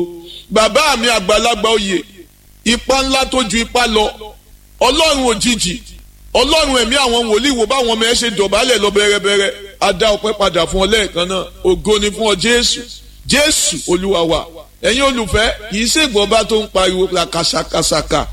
bàbá mi àgbàlagbà oyè ipa ńlá tó ju ipa lọ ọlọ́run òjijì ọlọ́run ẹ̀mí àwọn wòlíì wo báwọn ọmọ ẹ ṣe dọ̀bálẹ̀ lọ bẹ̀rẹ̀bẹ̀rẹ̀ a dá ọpẹ́ padà fún ọ lẹ́ẹ̀kan náà ògo ni fún ọ jésù jésù olúwa wa ẹ̀yin olùfẹ́ kìí ṣègbọ́ba tó ń pariwo la kàṣàkàṣàkà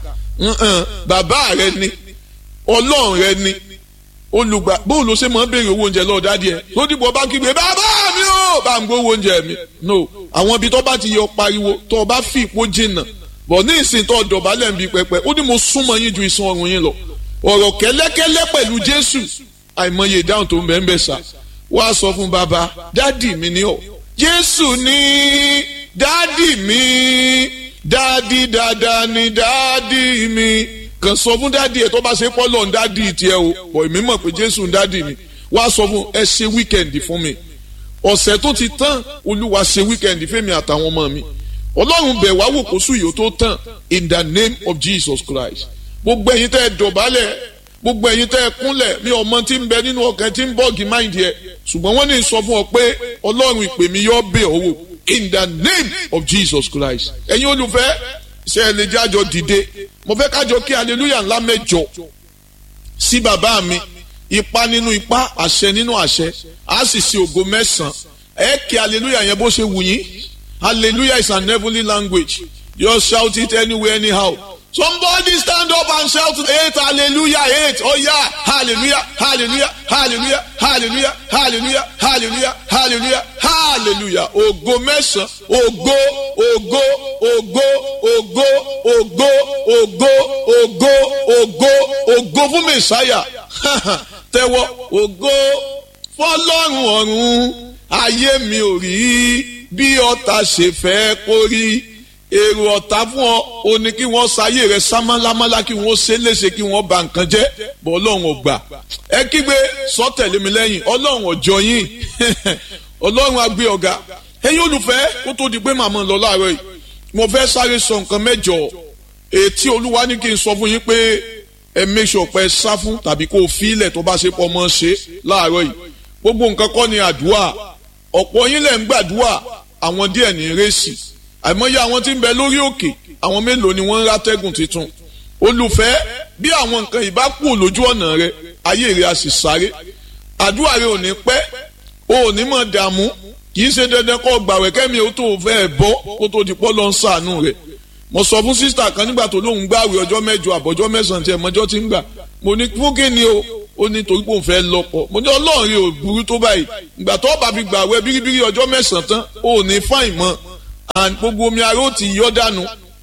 bàbá rẹ ni ọlọ́run rẹ ni olùgbà bóun ló ṣe máa ń béèrè owó oúnjẹ lọ́ọ́ dádìí ẹ̀ tó dìbò bá kígbe bàbá mi ò bá ń gbówó oúnjẹ mi no àwọn ibi tó bá ti yọ pariwo tó o bá fi ìpó jìnnà bọ̀ ní ìsìn tó dọ̀bálẹ̀ ń bi pẹpẹ ó ní mo súnmọ́ yín ju ìsun ọrùn yín lọ ọ̀rọ̀ kẹ́lẹ́kẹ́lẹ́ pẹ̀lú jésù àìmọye ìdáhùn tó ń bẹ́ẹ̀ ń bẹ̀ sà wá sọ fún bàbá dádì mi ni ọ jésù ní dádì mi dádì dáadáa ni dádì mi kàn sọ fún dádì ẹ tó bá ṣe pọ́lọ̀ ń dádì tiẹ̀ o bọ̀ èmi mọ̀ pé jésù ń dádì mi wá sọ fún ẹ ṣe wíkẹ̀ndì fún mi ọ̀sẹ̀ tó ti tán olúwa ṣe wíkẹ̀ndì fẹ́mi àtàwọn ọmọ mi ọlọ́run bẹ̀ wá wò kó sùn yìí ó tó tán in the name of jesus christ gbogbo ẹ̀yin tẹ́ ẹ dọ̀bálẹ̀ gbogbo ẹ̀yin tẹ́ ẹ kúnlẹ̀ mi ọmọ tí ń bẹ nínú ọkàn tí ń bọ́ọ̀gì máìndì ẹ̀ ṣùgbọ́n wọ́n ní sọ fún ọ pé ọlọ́run ìpè mi yọ bẹ̀ ọ́ wò in the name of jesus christ ẹ̀yin olùfẹ́ ṣe ẹ lè jájọ dìde mo fẹ́ kájọ kí hallelujah ńlá mẹ́jọ sí bàbá mi ipa nínú ipa àṣẹ nínú àṣẹ á sì ṣe ògo mẹ́sàn-án ẹ kí hallelujah yẹn bó ṣe wù yín hallelujah is an heavenly language just shout it anywhere anyhow somebody stand up and shout eight hallelujah eight oh yeah hallelujah hallelujah hallelujah hallelujah hallelujah hallelujah hallelujah hallelujah ògo mẹ́sàn ògo ògo ògo ògo ògo ògo ògo ògo ògo fún mẹsàáyà tẹ́wọ́ ògo fọ́lọ́run ọ̀run ayé mi ò rí bí ọ̀tá ṣe fẹ́ kó rí èrò ọ̀tá fún ọ o ní kí wọ́n ṣayé rẹ sámálámálá kí wọ́n ṣe léṣe kí wọ́n bà nǹkan jẹ́ bọ́ ọlọ́run ò gbà ẹ kígbe sọ tẹ̀lé mi lẹ́yìn ọlọ́run ọjọ́ yín ọlọ́run agbé ọ̀gá ẹ̀yin olùfẹ́ kó tó di pé màmá lọ láàárọ̀ yìí mo fẹ́ sáré sọ nǹkan mẹ́jọ ètí olúwa ní kí n sọ fún yín pé ẹ make sure pé ẹ sá fún tàbí kó o fi ilẹ̀ tó bá ṣe pọ̀ mọ́ ṣe láàárọ̀ yìí gbogbo nǹkan kọ́ ni àdúrà ọ̀pọ̀ yín lẹ̀ ń gbàdúrà àwọn díẹ̀ ní rẹ́sì àìmọye àwọn tí ń bẹ lórí òkè àwọn mélòó ni wọ́n ń rátẹ́gùn tuntun olùfẹ́ bí àwọn nǹkan ìbá kù lójú ọ̀nà rẹ ayé rẹ a sì sáré àdúrà rẹ ò ní pẹ́ o ò ní mọ̀ dààmú kì í ṣe dandan kó gbàwẹ̀ kẹ́mi ó tó fẹ́ bọ́ kó tó di pọ́ lọ ń sàánú rẹ̀ mo sọ fún sísítà kan nígbà tó lóun gbàwẹ̀ ọjọ́ mẹ́jọ àbọ̀jọ́ mẹ́sàn-án tí ẹ̀ mọ́jọ́ ti ń gbà mo ní fún kí ni o ó ní torí pé òun fẹ́ lọ́pọ̀ mo ní ọlọ́run yóò burú tó báyìí ìgbà tó bá fi gbàwẹ̀ bíríbírí ọjọ́ mẹ́sàn-án tán ó ní fáìn mọ́ and gbogbo omi ara ó ti yọ dànù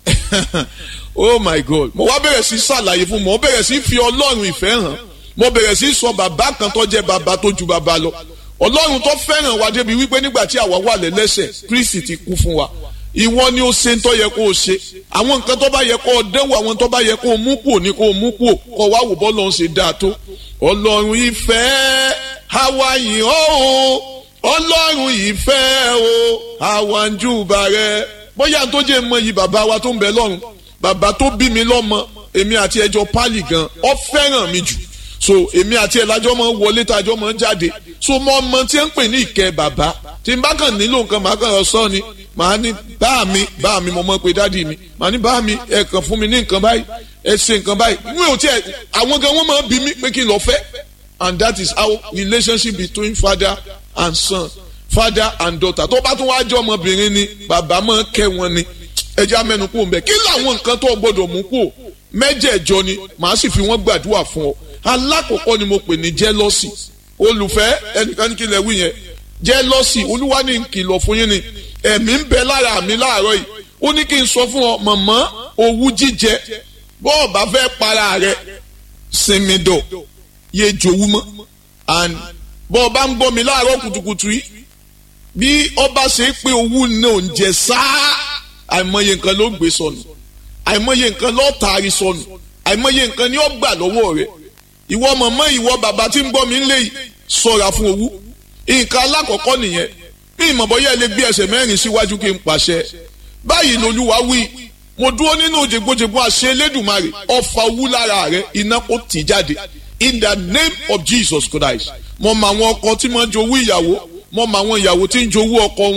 oh my god mo wá bẹ̀rẹ̀ sí ṣàlàyé fún mo bẹ̀rẹ̀ sí fi ọlọ́run ìfẹ́ hàn mo bẹ̀rẹ̀ sí sọ bàbá kan tó jẹ́ bàbá tó ju bàbá lọ ọlọ́run tó fẹ́ràn wa débi wípé nígbà tí àwa wà lẹ́lẹ́sẹ̀ kristi ti kú fún wa ìwọ ni ó ṣe ń tó yẹ kó o ṣe àwọn nǹkan tó bá yẹ kó o dẹ́wò àwọn tó bá yẹ kó o mú kúò ní kó o mú kúò kó o wá wò bọ́ lọ́n ṣe dáa tó ọlọ́run ìfẹ́ àwa yìí ó ọlọ́run ìfẹ́ o àwa ń júbà rẹ bóyá tó jẹ́ mọ yìí bàbá wa tó ń bẹ lọ́run bàbá tó bí mi lọ́mọ èmi àti ẹjọ́ pálí gan ọ fẹ́ràn mi jù so èmi àti ẹ̀ lájọ́ mọ́ wọlé tájọ́ mọ́ jáde so mo ọmọ tí ń pè ní ìkẹ́ bàbá tí n bá kàn nílò nǹkan màá kàn sọ ni màá ní bá mi bá mi mo mọ̀ pé dádì mi màá ní bá mi ẹ kàn fún mi ní nǹkan báyìí ẹ ṣe nǹkan báyìí mi ò tiẹ̀ àwọn gan wọ́n máa bí mi pé kí n lọ fẹ́ and that is how relationship between father and son father and daughter tó bá tún wá jọ ọmọbìnrin ni bàbá máa kẹ́ wọn ni ẹja mẹ́nu kú mbẹ kí làwọn nǹkan tó gbọ́dọ̀ mú kú mẹ́jẹ̀ẹ̀jọ ni màá sì fi wọ́n gbàdúrà fún ọ alákọ̀ọ́kọ́ ni mo pè ní jealousy olùfẹ́ ẹnìkan ní kí lẹ wí yẹn jealousy olúwa ní kìlọ̀ fún yín ni ẹ̀mí ń bẹ lára mi láàárọ̀ yìí ó ní kí n sọ fún ọ mọ̀mọ́ owú jíjẹ bọ́ọ̀ bá fẹ́ para rẹ sinmi dọ̀ yé jowú mọ́ and bọ́ọ̀ bá ń bọ́ mi láàárọ̀ kùtùkùtù yìí bí ọba ṣe pé owú náà ń jẹ sáá àìmọye nǹkan ló gbé sọnù àìmọye nǹkan ló taari sọnù àìmọye nǹkan ni ó gbà lọ́wọ́ rẹ̀ ìwọ mọ̀mọ́ ìwọ bàbá tí ń gbọ́ mi lé sọ̀ra fún owú nǹkan alákọ̀ọ́kọ́ nìyẹn bí ìmọ̀bọ́yá ilé gbé ẹsẹ̀ mẹ́rin síwájú kí n pàṣẹ báyìí lolúwa wí mo dúró nínú jègbójègbó àṣẹ elédùnmarè ọfà owú lára rẹ iná kó tì jáde in the name of Jesus Christ mo mọ àwọn ọkọ tí máa ń jowú ìyàwó mo mọ àwọn ìyàwó tí ń jowú ọkọ wọn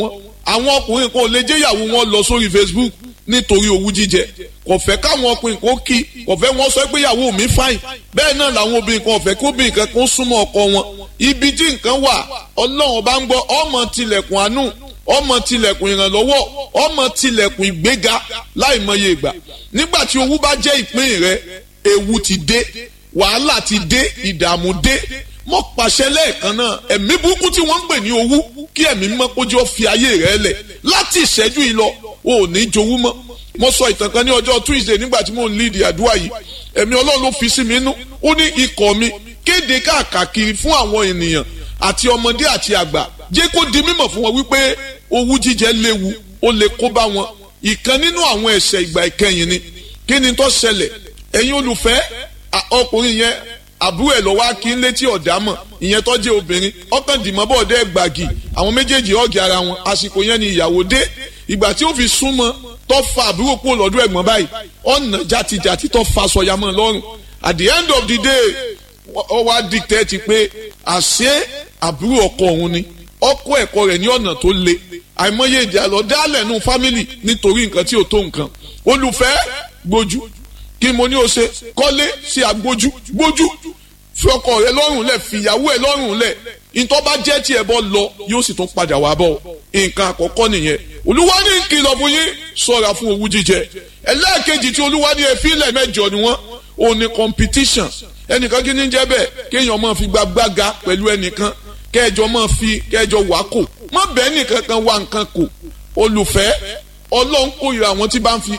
àwọn ọkùnrin kan ò lè jẹ́ ìyàwó wọn lọ sórí Facebook nítorí owú jíjẹ kò fẹ́ káwọn ọkùnrin kan kí kò fẹ́ wọn sọ pé ìyàwó mi fáìn bẹ́ẹ̀ náà làwọn obìnrin kan ò fẹ́ kí obìnrin kan kó súnmọ́ ọkọ wọn ibi tí nǹkan wà ọlọ́run bá ń gbọ́ ọmọ tilẹ̀kùn àánú ọmọ tilẹ̀kùn ìrànlọ́wọ́ ọmọ tilẹ̀kùn ìgbéga láì mọye ìgbà nígbà tí owú bá jẹ́ ìpín rẹ ewu ti dé wàhálà ti dé ìdààmú dé mo pàṣẹ lẹ́ẹ̀kan náà ẹ̀mí burúkú tí wọ́n ń pè ní owú kí ẹ̀mí mímọ́ kójú ó fi ayé rẹ̀ lẹ̀ láti ìṣẹ́jú yìí lọ o ò ní jowú mọ́ mo sọ ìtàn kan ní ọjọ́ Tuesday nígbà tí mo ń lead àdúrà yìí ẹ̀mí ọlọ́run ló fi sí mi nú ó ní ikọ̀ mi kéde káàkiri fún àwọn ènìyàn àti ọmọdé àti àgbà jẹ́ kó di mímọ̀ fún wọn wípé owú jíjẹ léwu ó lè kó bá wọn ìkan nínú àwọn ẹ̀ṣẹ̀ ìgbà ìkẹyìn ni kí ni tó ṣẹlẹ̀ ẹ̀yin olùfẹ́ ọkùnrin yẹn àbúrò ẹ̀ lọ́wọ́ kí n létí ọ̀dà mọ̀ ìyẹn tó jẹ́ obìnrin ọkàn dìmọ́ bọ̀ dẹ́ gbàgì àwọn méjèèjì ọ̀gì ara wọn àsìkò yẹn ni ìyàwó dé ìgbà tí ó fi súnmọ́ tó fa àbúrò kúrò lọ́dọ̀ ẹ̀gbọ́n báyìí ọ̀nà jàtijàti tó fa sọ̀yàmọ́ lọ́rùn at the end of the day ó wá dictate pé àṣé àbúrò ọkọ òun ni ọkọ ẹ̀kọ́ rẹ̀ ní ọ̀nà tó le àìmọye ìjà lọ dálẹ̀ nù fámìlì nítorí nǹkan tí ò tó nǹkan olùfẹ́ gbójú kí mo ní o ṣe kọ́lé sí agbójú gbójú fi ọkọ rẹ lọ́rùn lẹ̀ fìyàwó ẹ lọ́rùn lẹ̀ ìtọ́ bá jẹ́ tí ẹ bọ́ lọ yóò sì tún padà wá bọ̀ nǹkan àkọ́kọ́ nìyẹn olúwa ní ìkìlọ̀ fún yín ṣọ́ra fún owú jíjẹ ẹlẹ́ẹ̀kejì tí olúwa ní efílẹ̀ mẹ́jọ ni wọ́n ò ní competition ẹnìkan kí ni jẹ́ bẹ́ẹ̀ kéèyàn máa fi gbàgbága pẹ̀lú ẹnìkan kẹjọ máa fi kẹjọ wá kò má bẹ́ẹ̀ nìkan kan wá nǹkan kò olùfẹ́ ọlọ́run kórìíra àwọn tí bá ń fi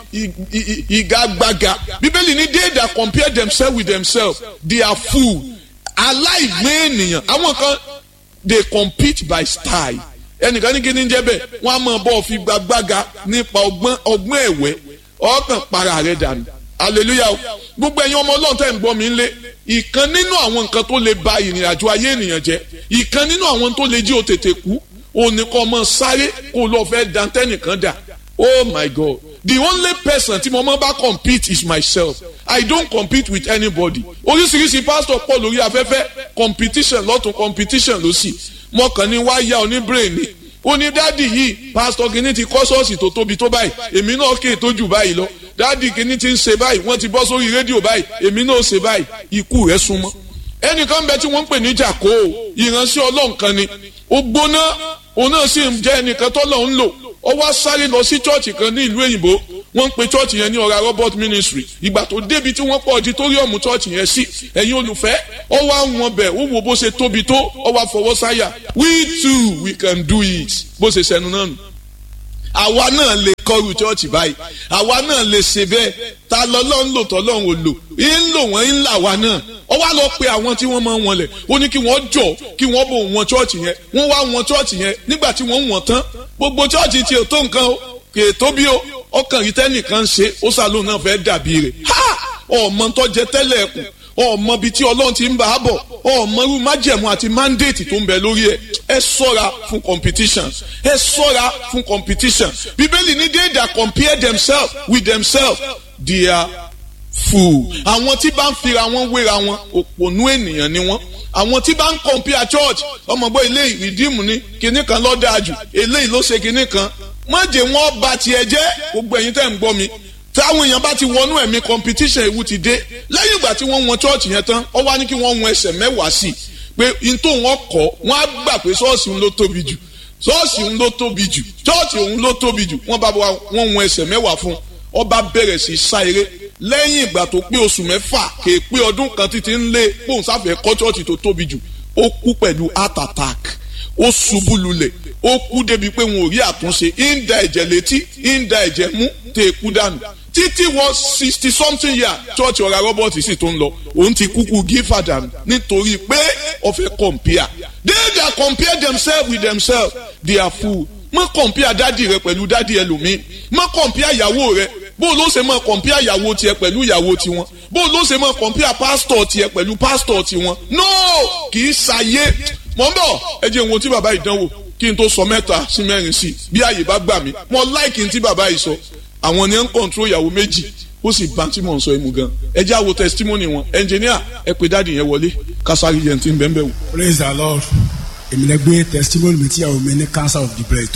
ìgagbága bíbélì ní they that compare themselves with themselves they are fool aláìgbé ènìyàn àwọn kan they compete by style ẹnìkan ní kíní jẹ́ bẹ́ẹ̀ wọ́n á máa bọ́ fi gbàgbága nípa ọgbọ́n ọgbọ́n ẹ̀wẹ́ ọkàn para rẹ̀ dànù hallelujah gbogbo ẹ̀yin ọmọ ọlọ́run tẹ̀ ń gbọ́ mi ń lé ìkan nínú àwọn nǹkan tó lè ba ìrìn àjò ayé ènìyàn jẹ́ ìkan nínú àwọn tó lè jí o tètè kú òun ni kò mọ sáré kó lọ fẹ́ dantẹ́nìkan dà oh my god the only person tí mo mọ bá compete is myself i don't compete with anybody oríṣiríṣi pastor pọ̀ lórí afẹ́fẹ́ competition lọ́tún competition lọ́sì mo kàn ní wá yá oníbrain ni ó ní dádì yìí pastor kìíní ti kọ́ ṣọ́ọ̀ṣì tó tóbi tó báyìí èmi náà kéè tó jù báyìí lọ dádì kìíní ti ń ṣe báyìí wọ́n ti bọ́ sórí rédíò báyìí èmi náà ṣe báyìí ikú rẹ̀ súnmọ́ ẹnìkan bẹ tí wọ́n ń pè ní jàkó ìránṣẹ́ ọlọ́run kan ni ó gbóná òun náà sì ń jẹ́ ẹnìkan tọ́lọ̀ ń lò ó wá sáré lọ sí chọ́ọ̀chì kan ní ìlú òyìnbó wọ́n ń pe chọ́ọ̀chì yẹn ní ọ̀rá robert ministry ìgbà tó débi tí wọ́n pọ̀ auditorium chọ́ọ̀chì yẹn sí ẹ̀yin olùfẹ́ ó wá wọn bẹ̀ ó wo bó ṣe tóbi tó ó wá fọwọ́ sáyà we too we can do it bó ṣe sẹnu náà nù àwa náà lè kọrù chọ́ọ̀chì báyìí àwa náà lè ṣe bẹ́ẹ̀ ta lọ́lọ́ ń lò tọ́lọ́run ò lò ń lò wọ́n ń là wá náà ó wá lọ pe àwọn tí wọ́n máa ń wọlẹ̀ ó ní kí wọ́n jọ kí wọ́n bò wọn chọ́ọ̀chì yẹn wọ́n wá wọn chọ́ọ̀chì yẹn nígbà tí wọ́n wọ̀n tán gbogbo chọ́ọ̀chì tí ò tó nǹkan o kì í tóbi o ọkàn rí tẹ́nìkan ṣe ó sàlóun náà fẹ́ dàbí rẹ̀ ha ọmọ tó jẹ tẹ́lẹ̀ ẹ̀kùn ọmọ bíi tí ọlọ́run ti ń bá a bọ̀ ọmọ irú májẹ̀mú àti mandate tó ń bẹ lórí ẹ̀ ẹ ṣọ́ra fún competition ẹ ṣọ́ra fún competition bíbélì ní they that compare themselves with themselves they are fool àwọn tí bá ń fira wọn wéra wọn òpònú ènìyàn ni wọn àwọn tí bá ń compare church ọmọgbọ́n eléyìí rìdíìmù ni kinní kan ló dáa jù eléyìí ló ṣe kinní kan má jẹ́ wọ́n bà tiẹ̀ jẹ́ gbogbo ẹ̀yin tẹ́ ń gbọ́ mi táwọn èèyàn bá ti wọnú ẹ̀mí competition ewu ti dé lẹ́yìn ìgbà tí wọ́n wọn church yẹn tán ó wá ní kí wọ́n wọn ẹsẹ̀ mẹ́wàá sí i pé n tó wọn kọ́ wọ́n á gbà pé ṣọ́ọ̀ṣì ń ló tóbi jù ṣọ́ọ̀ṣì ń ló tóbi jù church òun ló tóbi jù wọ́n bá wọn wọn ẹsẹ̀ mẹ́wàá fún ó bá bẹ̀rẹ̀ sí sá eré lẹ́yìn ìgbà tó pé oṣù mẹ́fà kè é pé ọdún kan títí ń lé pòun sáfẹ́ kọ́ church tó tóbi jù ó kú pẹ̀lú heart attack ó ṣubú lulẹ̀ ó kú débi pé wọn ò rí àtúnṣe ń da ẹ̀jẹ̀ létí ń da ẹ̀jẹ̀ mú tẹ̀ é kú dànù títí wọ sixty something year church ọ̀rá robert sì tó ń lọ òun ti kúkú gífà dànù nítorí pé ó fẹ́ compare they that compare themselves with themselves they are fool má compare dádì rẹ pẹ̀lú dádì ẹlòmíì má compare ìyàwó rẹ bó ló ṣe máa compare ìyàwó tiẹ̀ pẹ̀lú ìyàwó tiwọn bó ló ṣe máa compare pastor tiẹ̀ pẹ̀lú pastor tiwọn no kì í ṣàyé mọ̀ ń bọ̀ ẹ jẹ́ ìwọ̀n tí bàbá ìdánwò kí n tó sọ mẹ́ta sí mẹ́rin sí bí àyè bá gbà mí mo láìkì tí bàbá yìí sọ àwọn ni ẹ ń kọ̀ǹtró ìyàwó méjì ó sì bá tí mò ń sọ ẹmu gan ẹ jẹ́ àwo testimony wọn ẹnjìníà ẹ pé dáàdì yẹn wọlé kásárì yẹn ti ń bẹ́ẹ̀ bẹ́ẹ̀ wò. praise the lord èmi lè gbé testimony mi tí ìyàwó mi ní cancer of the breast tó lọ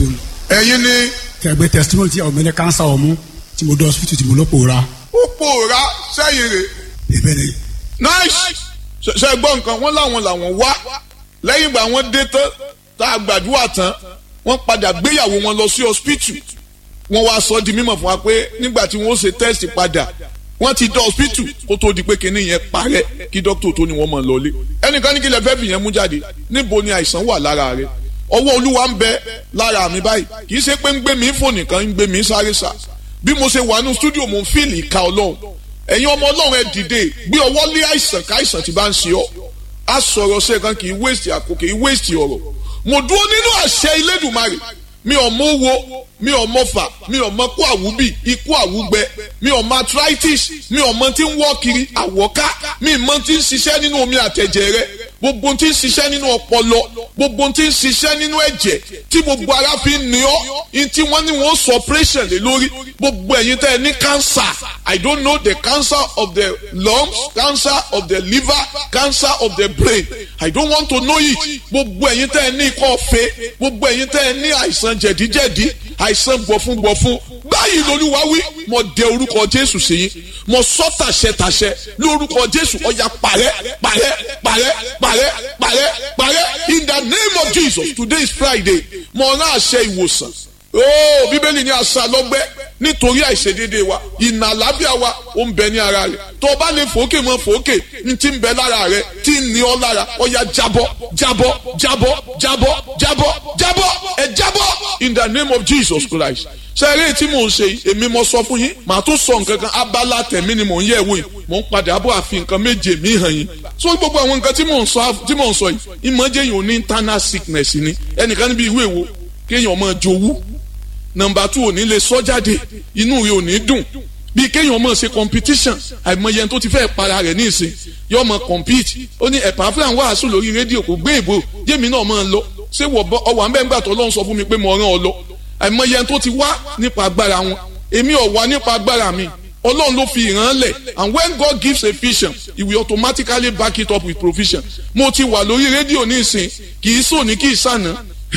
ẹ̀yin ni kẹgbẹ́ testimony tí àwọn mẹ́lẹ̀ kánsá ọ̀mú tí mo dọ̀ hospital tí mo lọ́ pòórá ó pòórá sẹ́yìn rè ìbẹ̀ ni nice ṣe- ṣe gbọ́ nǹkan wọ́n láwọn làwọn wá lẹ́yìn ìgbà wọ́n dé tán tá a gbàdúrà tán wọ́n padà gbéyàwó wọn lọ sí hospital wọ́n wá sọ di mímọ̀ fún wa pé nígbà tí wọ́n ṣe test padà wọ́n ti dé hospital kó tó di pé kinní yẹn parẹ́ kí dókítà tó ní wọ́n mọ̀ lọlé ẹnìkan ní kí lè fẹ́ fìyẹn mú jáde níbo ni àìsàn wà lára rẹ ọwọ́ olúwa ń bẹ lára mi báyìí kì í ṣe pé ń gbé mi fò nìkan ń gbé mi sáré sá bí mo ṣe wà nínú studio mo ń fíìlì ìka ọlọ́run ẹ̀yin ọmọ ọlọ́run ẹ dìde gbé ọwọ́ lé àìsàn káìsàn tí bá ń ṣe ọ́ a sọ̀rọ̀ ṣe kan kì í waste àkókò kì í waste ọ̀rọ̀ mo dúró nínú àṣẹ Elédùmarè mi ò mọ owó mi ò mọ fà mi ò mọ kó àwúbì ikú àwúgbẹ mi ò mọ arthritis mi ò mọ tí ń wọ́ kiri àwọ̀ká mi ì mọ tí ń ṣiṣẹ́ nínú omi àtẹ̀jẹ̀ rẹ gbogbo tí ń ṣiṣẹ́ nínú ọpọlọ gbogbo tí ń ṣiṣẹ́ nínú ẹ̀jẹ̀ tí gbogbo ara fi ń ní ọ́ in tí wọ́n ní wọ́n sọ operation lé lórí gbogbo ẹ̀yin tẹ́ ẹ ní cancer I don't know the cancer of the lungs cancer of the liver cancer of the brain I don't want to know it gbogbo ẹ̀yin tẹ́ ẹ ní ikọ́ ọ̀fẹ́ gbogbo ẹ̀yin tẹ́ ẹ ní àìsàn jẹ̀díjẹ̀dí àìsàn gbọ̀fúngbọ̀fún báyìí lolúwa wí mo dẹ orúkọ Jésù sí yín mo sọ tàṣẹ tàṣẹ lórúkọ Jésù ọ̀yà parẹ́ parẹ́ parẹ́ parẹ́ parẹ́ parẹ́ in the name of Jesus today is Friday mo rán àṣẹ ìwòsàn ooo bíbélì ní àṣà lọ́gbẹ́ nítorí àìṣedédé wa ìnà àlábíà wa ó ń bẹ ní ara rẹ̀ tó o bá lè fòókè mọ́ fòókè ní ti ń bẹ lára rẹ̀ tí ń ní ọ lára ọ̀yà jábọ́ jábọ́ jábọ́ jábọ́ jábọ́ jábọ́ ẹ jábọ́ in the name of Jesus Christ sẹ́rẹ́ tí mò ń ṣe yìí èmi mo sọ fún yín màá tún sọ nǹkan kan abala tẹ̀mí ni mò ń yẹ̀ wò yìí mò ń padà bọ̀ àfi nǹkan méje mi hàn yín so gbogbo àwọn nǹkan tí mò ń sọ tí mò ń sọ yìí ìmọ̀jẹ̀ yìí ò ní internal sickness ni ẹnìkan níbi ìwé wo kéèyàn máa jowú nọ́mbà two ò ní lè sọ jáde inú rẹ̀ ò ní dùn bí kéèyàn máa ṣe competition àìmọye ẹni tó ti fẹ́ para rẹ̀ ní ìsìn yóò máa compete ó ní ẹ̀pà fúlàn wàásù lórí rédíò kò gbé ìbò yémi náà máa lọ ṣé ọwọ́ àmẹ́ngbà tó lọ́n sọ fún mi pé mo rán ọ lọ àìmọye ẹni tó ti wá nípa agbára wọn èmi ò wá nípa agbára mi ọlọ́run ló fi ìran lẹ̀ and when God gives a vision he will automatically back it up with provision mo ti wà lórí rédíò ní ìsìn kì í sòní kì í sànà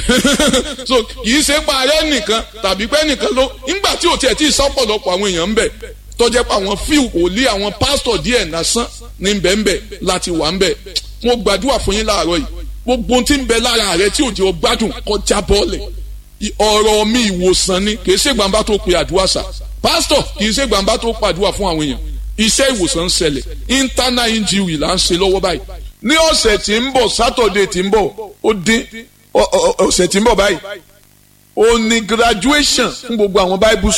so kì í ṣe pa ààrẹ nìkan tàbí pé nìkan ló ńgbà tí ò tiẹ̀ tí ì sọ́pọ̀lọpọ̀ àwọn èèyàn ń bẹ̀ tọ́jẹ́ pé àwọn fíù kò lé àwọn pásítọ̀ díẹ̀ lásán ní bẹ́ẹ̀nbẹ́ láti wà ń bẹ̀ mo gbàdúrà fún yín láàárọ̀ yìí gbogbo ohun tí ń bẹ lára rẹ tí ò jẹ́ gbádùn kọjá bọ́ọ̀lẹ̀ ọ̀rọ̀ mi ìwòsàn ni kì í ṣe gbàǹbá tó pe àdúrà sà pásítọ̀ kì í ṣe gbàǹbá tó pàdúrà fún àwọn èèyàn iṣẹ́ ìwòsàn ń ṣẹlẹ̀ internal injury là ń ṣe lọ́wọ́ báyìí ní ọ̀sẹ̀ tí ń bọ̀ sátọ̀dẹ̀ tí ń bọ̀ ó dín ọ̀sẹ̀ tí ń bọ̀ báyìí ó ní graduation fún gbogbo àwọn bible